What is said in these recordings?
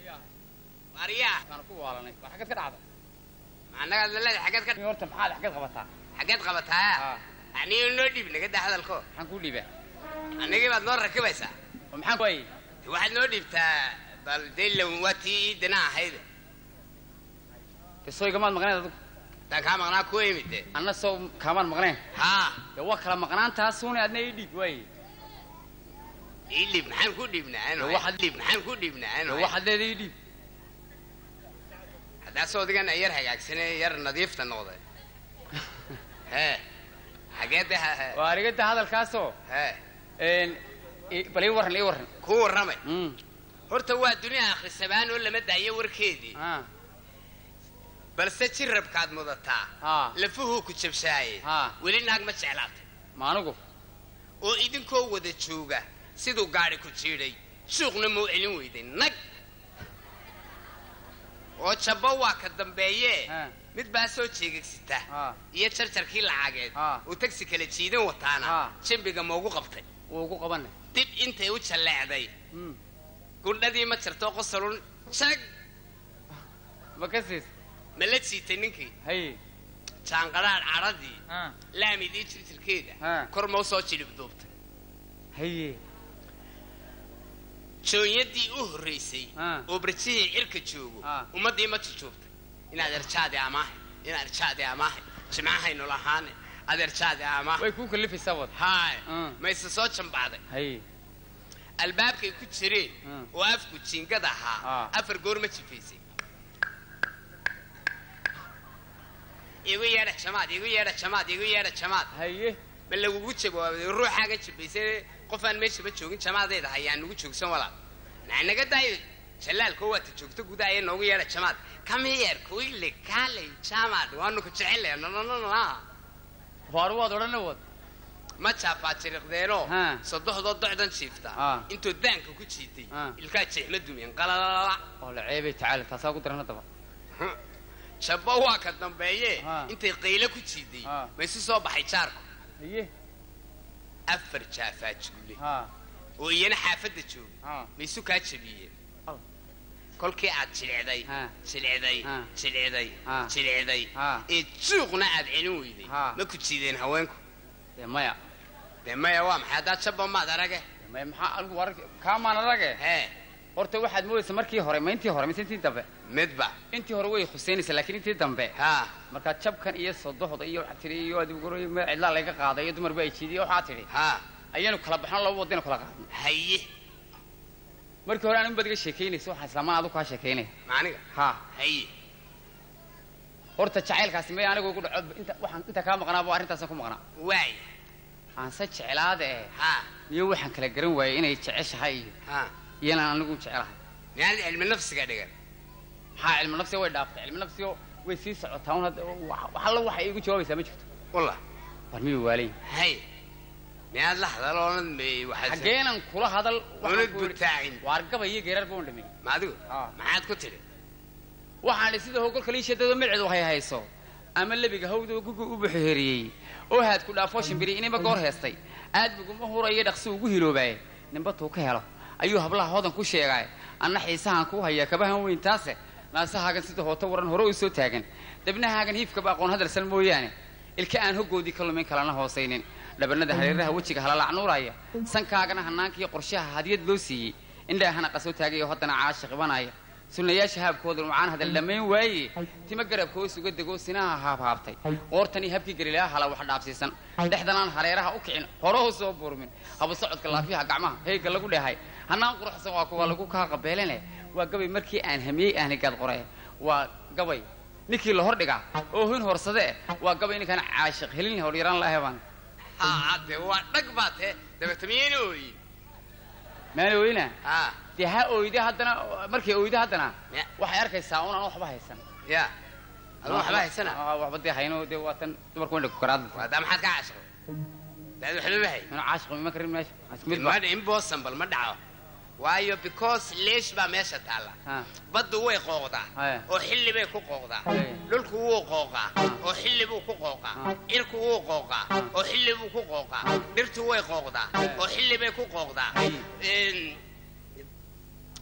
waaryaa waan ku waalanay waa xaggeed ka dhacda annaga dalada xaggeed ka horta maxaad xaggeed qabataa xaggeed qabataa haa aniga noo dhiib naga daa hadalko maxaan kuu dhiibaa annagii baad noo rakibaysaa oo maxaan waayey de waxaad noo dhiibtaa bal daylan waa tii iidina ahayd de soo igamaad maqnayn adigu taan kaa maqnaa ku imid de anna soo kaamaan maqnayn haa dee waa kala maqnaantaasuune adna ii dhiib waaye ii dhiib maxaan ku dhiibnaa De waxaad- dhiib maxaan ku dhiibnaa dee waxaad leeda ii dhiib haddaasoo odigan yar hagaagsanee yar nadiifta noqday hee xageedda waa arigada hadalkaasoo hee een, i- bal ii warran ii warran ku warramay Mm, horta waa dunia akhrisabaan oo lama daayo warkeedii haa balse jirabkaad mudataa haa lafuhuu ku jabshaaye haa weli naag ma jeclaatay ma anigu oo idinkoo wada jooga siduu gaadhi ku jiidhay suuqna mau celin weyday nag oo jabbo waa ka dambeeye haa mid baa soo jeegagsita haa iyo jarjarkii lacageed haa uu tagsi kala jiidan wataana haa jambiga maugu qabtay wuu ugu qabanay dib intay u jalleecday Mm, gundhadii ma jirto qosalun jag ma ka siis ma la jiitay ninkii haye jaanqadhaadh cadhadii haa laamidii jirjirkeeda haa kor mau soo jilib duubtay haye joonyadii u horraysay haa oo barjihii cirka joogo haa ummaddii ma jujuubtay inaad erjaadi amaahay inaad erjaadi amaahay jimcahaynu lahaane aad erjaadi amaahay way kuu kalifaysaa wad haay Mm. mayse soo jambacday haye albaabkay ku jireen Mm. oo afku jiingad ahaa Ah. afar goor ma jifaysay igu yeedha jamaad igu yeedha jamaad igu yeedha jamaad haye ma lagugu jawaabay ruuxaaga jibaysay qofaan meeshaba joogin jamaadeeda hayaan nagu joogsan walaal naga daayo jalaalko waata joogto gudaaya noogu yeedha jamaad kamiyeer kuile kaaley jamaad waanu ku jecele nononona waaru waad odhana wad ma jaafaa jiriqdeenoo haa sadoxdoo docdan jiifta Ah. intoo daanka ku jiitay Ah. ilkaa jeexma dumiyeen qalalala oo la ceebay tacaala taasaa ku daran haddaba jabbo waa ka dambeeye Ah. intay qaylo ku jiiday Ah. ma isu soo baxay jaarku haye afar jaafaa juule haa oo iyana xaafadda jooga haa ma isu kaa jabiyeen Al. kolkii aad jilicday haa jilicday Ah. jilicday Ah. jilicday haa ee juuqna aad celin weyday Ah. ma ku jiideen haweenku dee maya dee maya waa maxay haddaa jabba maad arage dee maya maxaa anigu arag kaamaan arage hee horta waxaad moodaysa markii hore ma intii hore mise intii dambe midba intii hore way khuseynaysa laakiin intii dambe haa markaa jabkan iyo sodohda iyo waxaa tidhi iyo adiguro meel cidlaa laga qaaday iyo dumarba ay jiidiye waxaa tidhi haa ayaanu kala baxno laba wadaynu kala qaadno haye markii hore anigu baad iga sheekaynaysa waxaa islaamaan adigu kaa sheekaynaya maaniga haa haye horta jacaylkaasi may anigu igu dhaco inta waxaan inta kaa maqnaaba arrintaasan ku maqnaa waaya aanse jeclaada eh haa iyo waxaan kala garan waayey inay jeceshahay iyo haa iyanaan anigu jecelahay miyaan cilmi nafsiga dhigan maxaa cilmi nafsiga way dhaaftay cilmi nafsiga way sii socotaa un hadda wax alla waxa iigu jawaabaysaa ma jirto walla war miyuu waalayn haye miyaad la hadal oonad may waxaad xaggeenan kula hadal waxaan oonad ku yidhi, butaacin waar gabay iyo geerar baan dhamin ma adigu aa maxaad ku tidhi waxaan idhi sida hogolka liishadado micdu hay hayso ama lebiga hawdoo gugu u buxuheriyey oo haad ku dhaafoo shimbiri inima goor heestay aad buguma hurayo dhaqsi ugu hiloobaaye nimbatuu ka helo ayuu hablaha hodan ku sheegaaye anna xiisahan kuu hayaa kabahan weyn taase naasahaagan sida hooto waran hore u soo taagan debnahaagan hiifkaba aqoon hadalsan mooyaane ilka aan hoggoodii ka lumin kalana hoosaynin dhabanada hareeraha wejiga halalacnuuraya sankaagana hanaankiiyo qorshaha hadiyad loo siiyey indhaahana qasoo taagayo haddana caasha qibanaya sunnayaasha haabkooda lumcaan hadal dhammayn waaye tima garabkoo suga degoo sinaha haabhaabtay qoortanii habkii galilaha hala wax dhaafsiisan dhexdanaan hareeraha u kicin horohu soo burmin haba socodka laafiyaha gacmaha heega lagu dhehay hanaan quruxsan waa kuwa lagu kaa qabeelane waa gabay markii aan hamiyey ahnigaad qoree waa gabay ninkii la hordhigaa oo hin horsade waa gabay ninkaan caashiq helin howlyaraan la hebaan haa de waa dhag baa tee dabeeta miyayna ooyin maana oyna haa dee ha oyde haddana markay oyde haddana Ya. waxay arkaysaa unaan waxba haysan ya aduu waxba haysana Ah, waxba dee hayno dee waa tan dumarku wandha kukaraada waadaa maxaad ka caashiqo daad waxba ma hay inuu caashiq ima karin meesha isku mid ba ma impossible ma dhaco waayo because leesh baa meesha taalla ha baddu way qooqdaa Haya. oo xilli bay ku qooqdaa Haya. dhulku wuu qooqaa oo xilli buu ku qooqaa Ah. cirku wuu qooqaa oo xilli buu ku qooqaa dhirtu way qooqdaa Haya. oo xilli bay ku qooqdaa Haya. Een,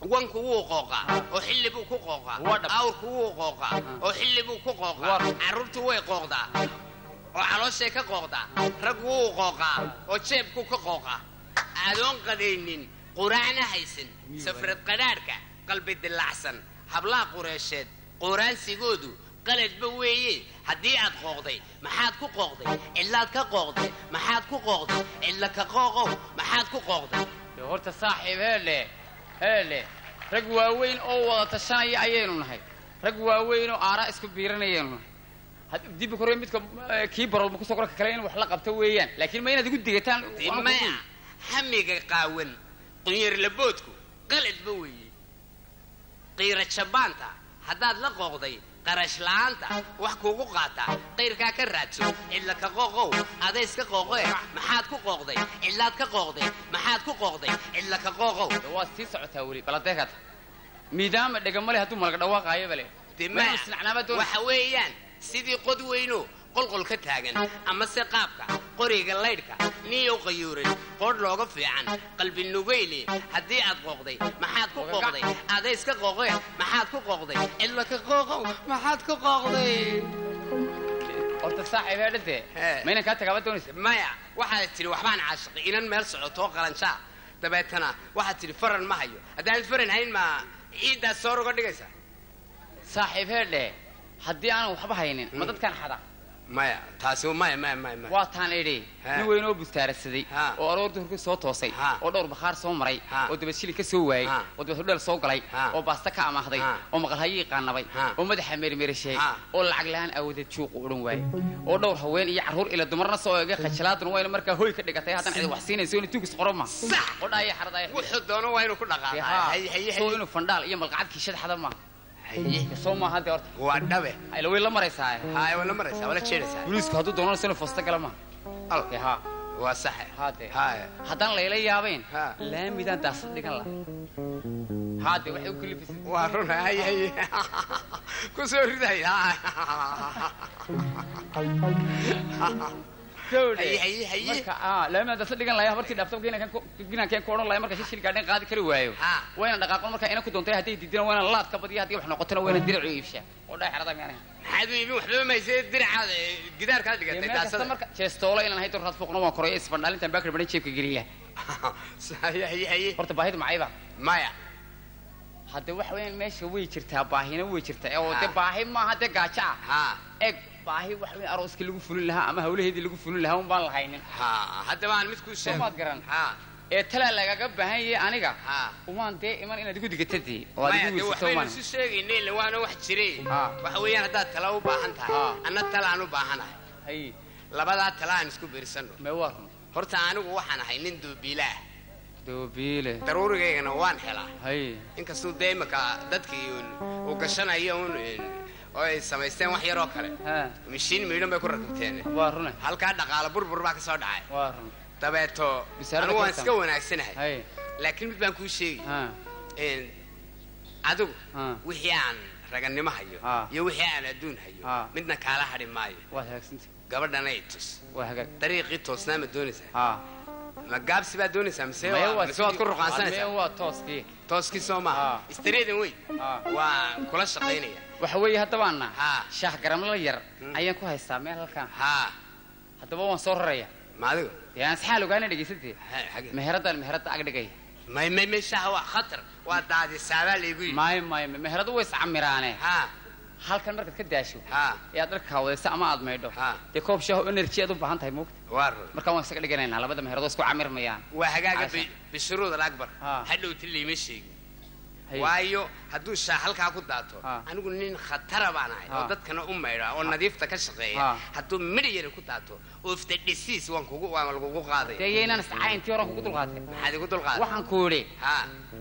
wanku wuu qooqaa oo xilli buu ku qooqaa Waa dhab. awrku wuu qooqaa oo xilli buu ku qooqaa Waa- carruurtu way qooqdaa oo calooshay ka qooqdaa raggu wuu qooqaa oo jeebku ka qooqaa adoon qadaynin quraacna haysan safrad qadhaadhka qalbi dilaacsan hablaha qureesheed qooraansigoodu qaladba weeye haddii aad qooqday maxaad ku qooqday cidlaad ka qooqday maxaad ku qooqday cidla ka qooqow maxaad ku qooqday dee horta saaxiib heele heele rag waaweyn oo wada tashanaya ayaynu nahay rag waaweyn oo aaraa isku biiranayaynu nahay had- dibbi kore midka eh, kii baroolma kusoo korka kale in wax la qabto weeyaan laakiin ma inaad igu digataan dee waana ku maya duul. hamiga qaawan qunyarlaboodku qaladba weeye qiira jabaanta haddaad la qooqday qarash la'aanta wax kuugu qaataa qayrkaa ka raadso cidla ka qooqow adayska qooqoe maxaad ku qooqday cidlaad ka qooqday maxaad ku qooqday cidla ka qooqow dee waa sii socotaa weli baladeekata miidaama dhegamale hadduu malaga dhawaaqaayoba le dee Ma maya isnacnaaba doon waxa weeyaan sidii qod weyno qolqol ka taagan ama se qaabka qoriga laydhka niyow qayuuran qoodh looga fiican qalbi nugayle haddii aad qooqday maxaad ku qooqday adayska qooqe maxaad ku qooqday cidla ka qooqow maxaad ku qooqday horta saaxiib heedhade Hee. ma inan kaa tagaaba doonaysa maya waxaad tidhi waxbaan caashiqay inan meel socotoo qalanshaa dabeetana waxaad tidhi faran ma hayo haddaanad faran hayn ma ciiddaas soor uga dhigaysa saaxiib heedhe haddii aanan waxba haynin ma Mm. dadkaan xada maya taasi maya maya maya maya waa taan idhi Ha. nin weyn oo bustaarasaday Ha. oo aroor duhurkii soo toosay Ha. oo dhowr bakhaar soo maray Ha. oo dabad shilin ka soo waayey Ha. oo dabad hudheel soo galay Ha. oo baasta ka amaahday Ha. oo maqalhayii qaanabay Ha. oo madaxa meermeerisheey Ha. oo lacag la-aan aawadeed juuqu odhan waayey oo dhowr haween iyo carruur ila dumarna soo eegay khajalaaduna wayna markaa hoy ka dhigatay haddana cidi wax siinayso inay tuugis qoro ma Sax. qodhaaya xaradaaya wuxuu doono waa inuu ku dhaqaaqaa haye haye soo haye inuu fandhaal iyo malqacad kiishad xada ma haye soo maaha dee horta waa dhabe ayla way la maraysaa haye waa la maraysaa waa la jeedaysaa booliisku hadduu doonanayso inuu foosta gala ma al dee haa waa saxe haade haye haddaan layla yaabayn Ha. laamidaan daasad dhigan laha haade waxay u kalifisay waa run haye haye ku soo riday haye haye haye marka ah laamidaan daasad dhigan lahay habartii dhaafta ginaankeen ku odhan lahay marka shishil gaadhin qaadi kari waayo Ha. wayna dhaqaaqon marka ina ku doontay hadday diidina wayna laad ka badiya haddii wax noqotona wayna diracu iibshaa oo dhaay xarada miyaanayn maxaad u iibin waxba maysee diracaad gidaarkaad dhigatay meel kasta daasada marka jeestoola inaan hay doraad fuuqna waan koray isbandhaalintan baakar badan jeebka geliya haye haye haye horta baahidu macayba maya hadde waxa weeyaan meesha way jirtaa baahina way jirtaa oo Ha. de baahi maaha dee gaajo ah ha eeg baahi waxa weeyaan arooskii lagu fulin lahaa ama hawlaheedii lagu fulin lahaa un baan lahaynin ha haddaba aan mid kuu sheego Soomaad garan. ha ee talaa lagaga baahan yahay aniga ha umaan dee iman inaad igu digatadii oo aad maya igu de wiirsato waxbaynu umaan isu sheegayna ila waana wax jiray Ha. waxa weeyaan haddaad tala u baahan tahay Ha. anna talaan u baahanahay hay labadaa tala aan isku biirsanno mee waa run horta anigu waxaan ahay nin duubiila ah doobiile daruurigaygana waan helaa hay inkastuu dee imaka dadkii uun- uu gashanayo un oo ay samaysteen wax yaroo kale ha mishiin miidhan bay ku rakibteen waa rune halkaa dhaqaala burbur baa ka soo dhacay waa run dabeeto Bisaarada anigu waan ka iska wanaagsanahay hay laakiin mid baan kuu sheegi ha een, adigu ha wixii aan ragannimo hayo Ha. iyo wixii aan adduun hayo Ha. midna kaala hadhi maayo waad hagaagsantay gabadhana i tus waa hagaag dariiqii toosnaa ma doonaysaa ha ma gaabsi baad doonaysaa mise Maya waa- mise waad ku mee ruqaansanaysaa waa tooskii tooskii soo maaha Ha. istareedan weyn Ha. waan kula shaqaynaya waxa weeye haddabaana Ha. shaah garamla yar Hmm. ayaan ku haystaa meel halkaan haa haddaba waan soo raraya ma adigu dee aan saxaal ogaana dhegaysantee Ha- xagee? meheraddan meheradda ag dhigay may may may shaha waa khatar waa daadisaabaa laygu yidhi maayo maayo meheradu way iscamiraane haa halkan markaad ka daasho haa ee aad dharka kawadayso ama aad maydho Ha. dee koob shaaho energy aad u baahan tahay moogta waa run markaa waan isaga dhiganaynaa labada meheradoo isku camirmayaan waa hagaaga Caasha. bi- bishuruud alakbar Ha. hadhowti liima sheegin Hay. waayo hadduu shaah halkaa ku daato Ha. anigu nin khatara baan ahay oo Ha. dadkana u maydha oo nadiifta ka shaqeeya Ha. hadduu midh yara ku daato oofta dhisiis waan kugu waan lagugu qaaday dee yaynaan iscayntii horan kugu dulqaatay maxaad igu dulqaaday waxaan ku idhi ha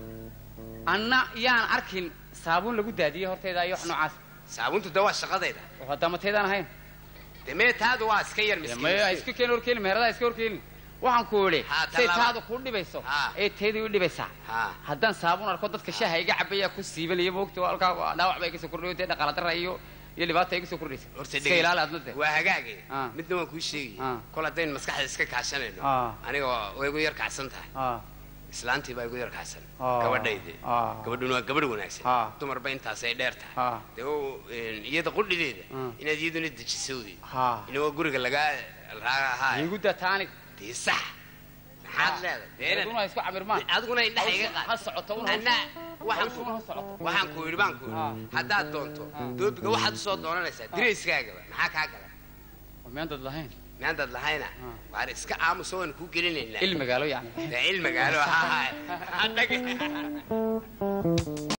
anna yaan arkin saabuun lagu daadiyey horteeda iyo wax noocaas saabuntu de waa shaqadayda oo haddamateedaan ahayn dee mee taadu waa iska yar Dee maya miskiin iska keen horkeeni meheradaha iska horkeeni waxaan ku idhi Ha, say tallaaba. taadu kuu dhibayso Ha. ee teedii u dhibaysaa ha haddaan saabuun arko dadka shaaha iga cabaya ku siibanaya moogta waa halkaa waa dhaawac baa iga soo kordhayo dee dhaqaala darra iyo iyo dhibaata iga soo kordhaysa horta iska ilaali adna de waa hagaage Ah. midna waan kuu sheegay Ah. kol haddaynu maskaxda iska kaashanayno Ah. aniga waa- way igu yar kacsan tahay Ah, islaantii baa igu yar kacsan Ah. gabadhayde Ah. gabadhuna waa gabadh wanaagsan Ah. dumarba intaasay dheer tahay Ah. dee oo, een, iyada qudhideeda Ah. inaad iyaduna dejisowdi ha inagoo guriga lagaa raahaa igu daa taanig dee sax maxaad leedahay dee inaad- aduna isku camirmaan adiguna indhaha iga ha qaad socoto un anna waxaan hawshu ha socoto waxaan ku yidhi baan ku Ah. yidhi haddaad doonto doobiga waxaad usoo doonanaysaa dirayskaagaba maxaa kaa gala miyaan dad lahayn miyaandaad lahayna Ah. waar iska aamuso waan kuu gelinaynaa il magaalo yani dee il magaalo ha ha